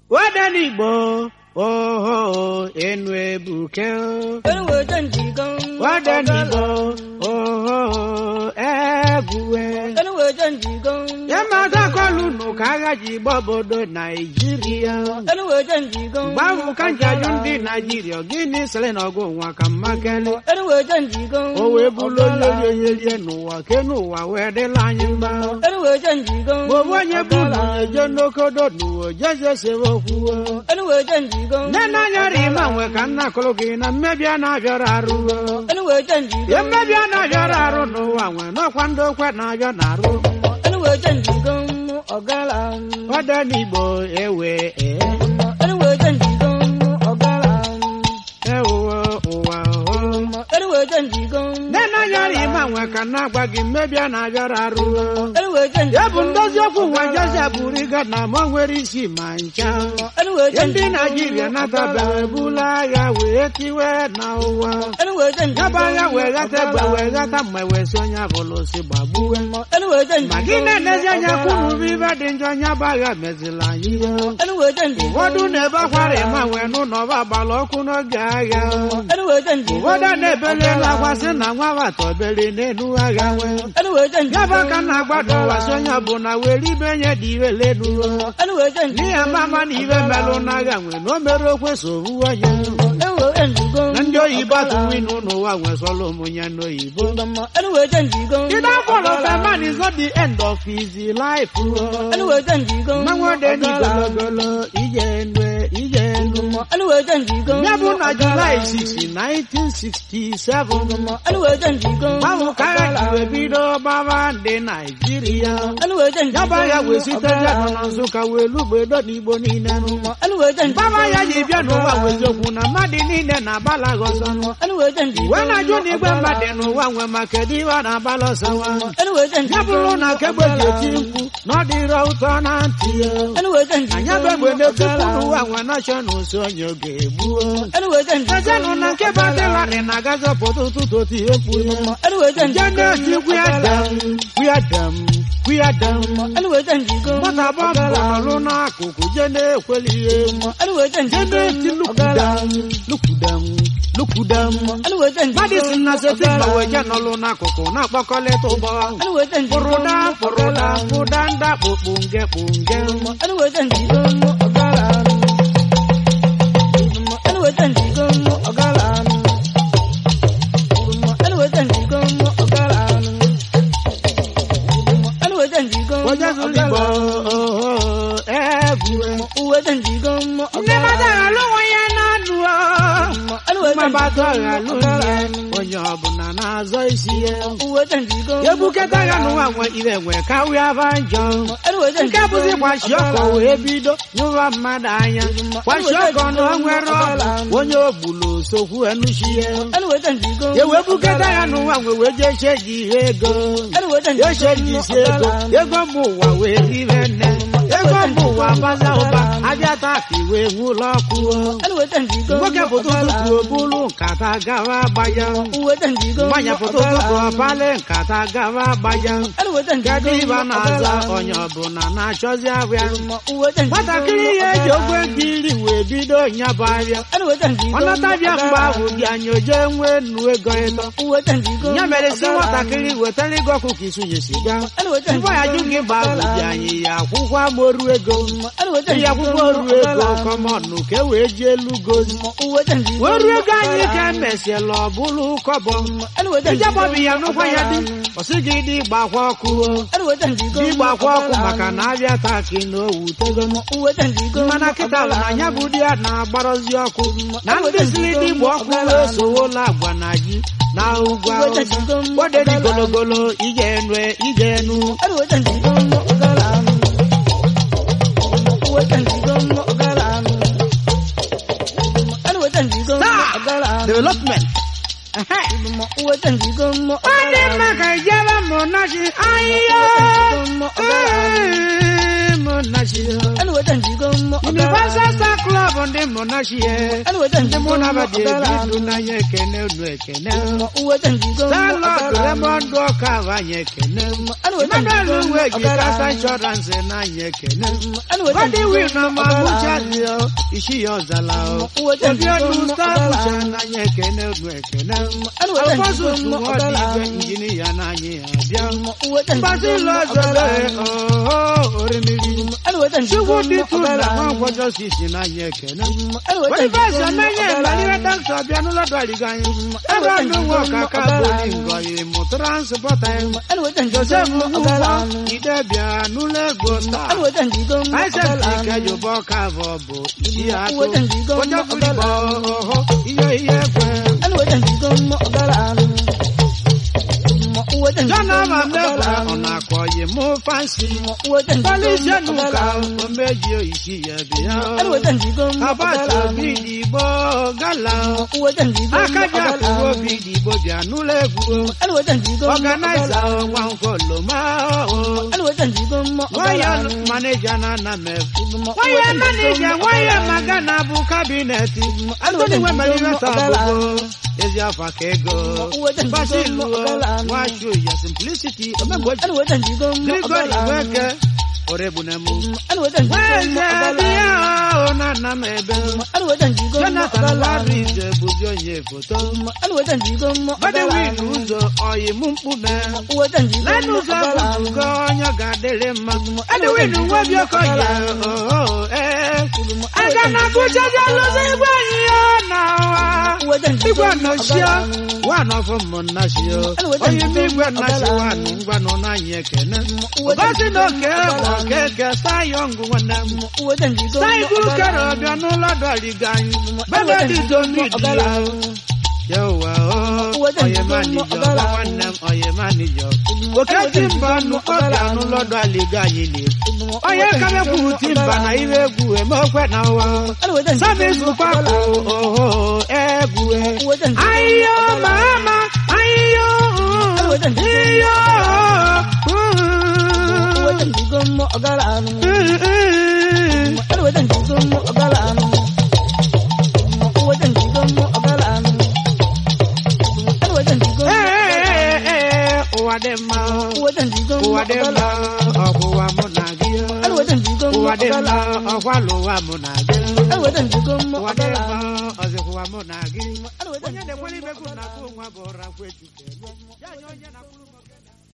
wadanigbo oho enu ebuke Ewe janjigan. wadanigbo oho egwuwe Ewe janjigan. yamata kọlụnụ ka agha ji gba obodo naijiria Ewe janjigan. gbahụ ka njaju ndị naijiria gịnị sịrị na ọgụ nwa ka mmakele Ewe janjigan. o wee bụrụ onye rierie n'ụwa ke n'ụwa wee dịla anyị mma Ewe janjigan. maọbụ onye bụ na eje n'okodo n'ụwa jeje sewe okwuwe Ewe janjigan. nne n'anya rima nwe ka nna kụrụ gị na mmebi a na-abịara arụ Ewe ya janjigan. mmebi a na-abịara arụ n'ụwa nwe n'ọkwa ndị okwe na-abịa n'arụ Ewe janjigan. Ọgala. ọdọ n'igbo ewe ee, Ewe janjigan. Ọgala. ewuwe ụwa o. Ewe janjigan. nne n'anya rima nwe ka nna gwa gị mmebi a na-abịara arụ Ewe ya janjigan. bụ ndozi okwu nwa jezi abụrịga na ma nwere isi ma ncha Ewe ya ndị janjigan. naijiria natabere bula agha wee tiwe na ụwa Ewe janjigan. yaba agha wee ghata egbe wee ghata mgbe wee si onye abụla si gbagbuwe Ewe janjigan. ma gị na-enezi anya kwuru bụ ibe dị njọ nyaba agha mezila anyị ihe Ewe janjigan. ụfọdụ na-ebe akwara ịma nwee n'ụlọ ọba agbala ọkụ n'oge agha Ewe janjigan. ụfọdụ na-ebeli elu akwa sị na nwa batọbeli n'elu agha nwee Ewe janjigan. yaba ka na-agbado ụwa si onye ọbụla were ibe nye dị ire lenu Ewe janjigan. n'ihi mama na ibe melụ n'agha nwee na o mere okwe so ruo ya Ewe janjigan. na ndị oyibo atụwinu n'ụwa nwesọrọ ụmụnya n'oyibo Ewe janjigan. The downfall of a man is not the end of his life. Ewe janjigan. Mmanwode ni gologolo ije ndwe ije ndu. Ewe janjigan. Ya bụ na July 6, 1967. Ewe janjigan. Gbanwe ka agha ji wee bido gbaba ndị Naijiria. Ewe Ya janjigan. bụ agha wee site Jekọ na Nsụka wee lugbedo n'Igbo niile. Ewe janjigan. Gbaba ya ji bịa n'ụwa weziokwu na mmadụ niile na-agbala gị ọsọ. Ewe janjigan. Wee na-ajụ na igwe mmadụ n'ụwa nwe ma kedu ihe ọ na-agbala ọsọ nwa. Ewe ya janjigan. bụrụ na kegbe ji eti mkpu na ọ dịrọ ụtọ na ntị ya Ewe janjigan. anya bụ egbe na-etupu n'ụwa nwe nashọnal so onye oge egbuo Ewe janjigan. ejenụ na nke badịlarị na-agazi ọpụta ụtụtụ otu ihe mkpu ya Ewe je janjigan. na-eti kwiyadam kwiyadam kwiyadam Ewe janjigan. nwata bọmbụ nọrụ n'akụkụ je na-ekweli ihe Ewe je janjigan. na-eti lukudam lukudam lukudam Ewe janjigan. madịsin na setin weje nọrụ n'akụkụ na-akpọkọlịta ụgbọ Ewe janjigan. Pụrụda pụrụda pụda nda kpụkpunge kpunge Ewe janjigan. Ọgala. Ewe janjigan. Ọgala. Ewe janjigan. Ọgala. Ewe janjigan. onye zụrụ igbo oho, egwu Uwe janjigan. nne Ọgala. mmadụ aghalụ nwa ya na-anụ Ewe mmabatụ aghalụ janjigan. ya onye ọbụla na-azọ isi ya Uwe janjigan. ebuketa ya n'ụwa nwe ire nwe ka wee ba njọ Ewe nke janjigan. bụzi gbachi ọkọ wee bido nyụwa mmadụ anya gbachi ọkọ na o nwere ọgụ onye ogbulu sokwu enuchi ya Ewe janjigan. ewee buketa ya n'ụwa nwe wee jee cheji ihe ego Ewe janjigan. echeji isi ego ego mba ụwa wee ribe nne ego mba ụwa baza ụba abịa taa ka iwe nwụlọ ọkụ Ewe janjigan. nwoke pụta ụtụtụ obulu nkata gawa gbaya Uwe janjigan. nwanyị pụta ụtụtụ ọpali nkata gawa gbaya Ewe janjigan. kedu ibe na-aza onye ọbụla na-achọzi abịa Uwe janjigan. nwatakịrị ihe eji ogwe nkiri wee bido nyabụ abịa Ewe janjigan. ọnatabịa mgbe ahụ bịa nyoje nwee nnu ego ịtọ Uwe janjigan. ya mere si nwatakịrị wetara ego ọkụkọ isunye siga Ewe janjigan. Ngwa ya jụ gị gba bụ anyị ya akwụkwọ amoru ego Ewe ya janjigan. akwụkwọ oru ego kọmọnụ ka e wee ji elu gozi Uwe janjigan. wee ruo ego anyị ka emesiela ọ bụrụ kọbọ Ewe janjigan. ijebọbi ya n'ụkwa ya dị ọsị gị dị gbakwa ọkụ o. Ewe janjigan. dị gbakwa ọkụ maka na abịa taa ka na owu tego Uwe janjigan. mana kịta bụ na ya bụ di ya na-agbarọzi ọkụ na ndị siri dị gba ọkụ wee sowola agwa na ji na ugwu Uwe awụsa janjigan. ode dị gologolo ije nue ije nu Ewe janjigan. Ọgala. Uwe janjigan. Ọgala. Ewe janjigan. Taa! Ọgala. development Ehe. Uwe janjigan. ọ dị mma ka ijebe mụ nachi ahịhịa Ee, mụ nachi Ewe janjigan. Universal Star Club ndị mụ nachi Ewe ndị janjigan. mụ nabata ebi Ọgala. ndụ n'anya ekene unu ekene Uwe janjigan. Salọd Lemond ọka bụ anyị ekene Emmanuel Nwegi kasa insurance n'anya ekene Body wheel na ma Abuja dị o, isi ya ọzala o. Obi elu star Abuja n'anya ekene unu ekene. Alfonso Suwodi igwe injinia n'anya ya bịa. Mbazi ụlọ ọzọle ooo orimiri. Chukwu dị tu na nwa nkwọjọ sisi n'anya ekene. Boniface Omenye Mbaliwe Dr. bịa n'ụlọ dọrịga anyị. Ebe a n'ụwa ọkaka bụ ngọyi mụ transpọta ya. Joseph Ugwu Idebia n'ụlọ ego star. Isaac Ikejobo Kavọ bụ isi atụ. Onye kwurigbo ọhọ ihe ihe ekwe. Jọnama Mebra ọ na-akọ yi mụ fansi. Polisi Enuka omeji isi ya bịa. Abacha obi digbo gala. Akaja kwuo obi digbo bịa n'ụlọ egwu. Ọganaiza nwa nkoloma o. Nwaya maneja na Anamefu. Nwaya maneja nwaya magana bụ kabineti. Antoni Wemelireta bụgo ezi afa ka ego. Basilu nwashu ya simplicity omegboji. Grigori Weke orebunemu. Weze bịa o na Anamebe. Jonathan Laris bụzi onye foto. Godwin ụzọ ọyị mụ mkpume. Lẹ́nu ụzọ bụgo onye ga-adịrị mma. Edwin nwebi okoye ooo ee. Aga na Abuja bịa lụzi igwe ihe na ụwa. Igwe nọchie wan of mụnnachio. Onye ime igwe nnachi wan ngwanụ n'anyị ekene. Ụbọchị na oke bụ okeke sayọngụ nwanne m. Saigwu kere ọbịa n'ụlọ dọrịga anyị. Benedict Omidi ya. Yawa o, oye manijọ, nwanne m oye manijọ. Oketi mba nnukwu ọbịa n'ụlọdụ aliga anyị na-ekwu. Onye kamekwuru timba na ihe egwu emekwe na ụwa. Samis kwakwu oho egwu. Ayo mama, ayo iyo. Ụwa dị mma, ụwa dị mma, ọkwụwa mụ na gị. Ụwa dị mma, ọkwalụwa mụ na gị. Ụwa dị mma, ọzịkwụwa mụ na gị. Onye na-ekwere ibe gị na-atụ onwe bụ ụra kwetu. Ya nye onye na-akwụrụ